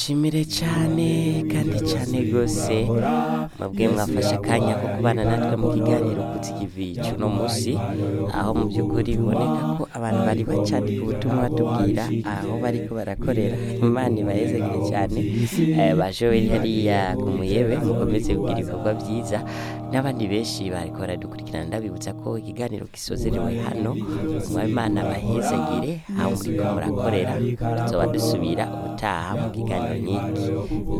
Shimire cyane kandi cyane rwose mwebwe mwafashe akanya ko kubana natwe mu kiganiro kuzigivi cy'uno munsi aho mu by'ukuri biboneka ko abantu bari bacandika ubutumwa batubwira aho bariko barakorera imana ibahezagire cyane Eh, baje hariya ku muyebe mukomeze kugira ibikorwa byiza n'abandi benshi bariko baradukurikirana ndabibutsa ko ikiganiro gisozerewe hano mwabimana bahezagire aho muriko murakorera tuzoba dusubira ubutaha mu kiganiro nyinshi